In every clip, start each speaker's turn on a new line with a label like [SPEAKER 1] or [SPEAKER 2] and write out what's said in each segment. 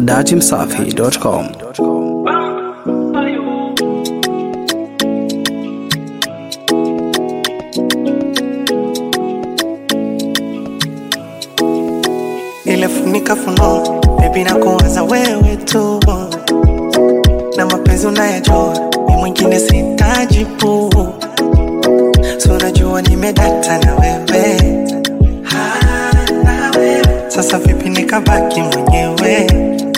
[SPEAKER 1] dachimsafi.com.
[SPEAKER 2] ile funika funo bebi na kuwaza wewe tu na mapenzi unayajua mi mwingine sitaji pu so unajua nimedata na wewe Ah, na wewe. sasa vipi nikabaki mwenyewe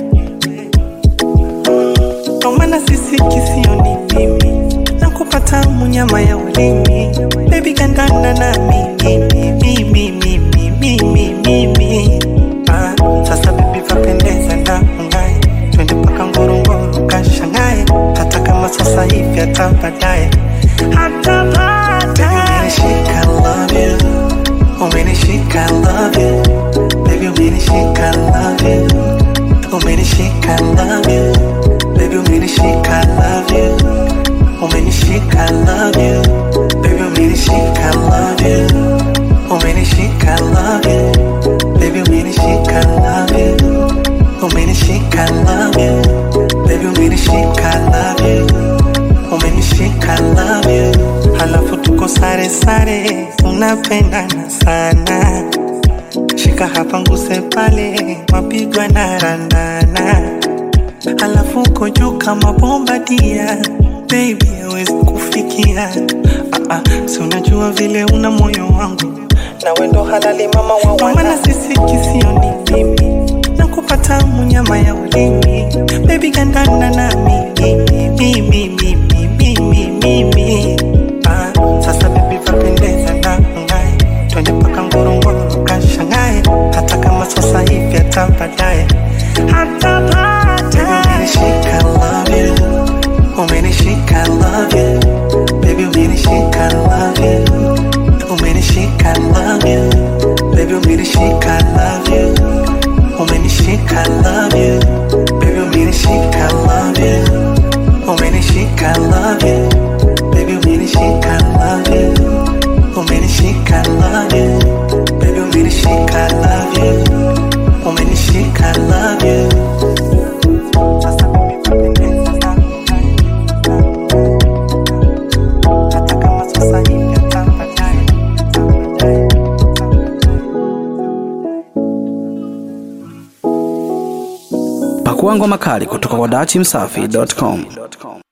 [SPEAKER 2] ndo maana sisi kisio ni mimi na kupata munyama ya ulimi bebi gandana na mimi mimi mimi mimi mimi mimi ah, sasa bebi vapendeza na ungae twende mpaka ngorongoro kashangae hata kama sasa hivi hata baadaye hata baadaye umenishika love you umenishika love you baby umenishika love you umenishika love you baby umenishika love you umenishika love you baby umenishika love you umenishika love you baby umenishika love you umenishika love you baby umenishika love you umenishika love you halafu tuko sare sare tunapendana sana shika hapa nguse pale mapigwa na randana alafu uko juu kama bomba dia baby hawezi kufikia ah, ah, si unajua vile una moyo wangu na wendo halali mama wa maana sisi kisio ni mimi na kupata munyama ya ulimi baby gandana na mimi mimi mimi mimi mimi ah, sasa baby vapendeza na ngae twende mpaka ngorongoro kashangae hata kama sasa hivi hata baadaye hata baadaye umenishika love you umenishika love you baby umenishika love you umenishika love you baby umenishika love you umenishika love you baby umenishika love you umenishika love you baby umenishika love you umenishika love you baby umenishika love you umenishika love you sasa mimi napendeza sana hata kama sasa hivi hata baadaye hata baadaye
[SPEAKER 1] Pakua ngoma kali kutoka kwa dachimsafi.com.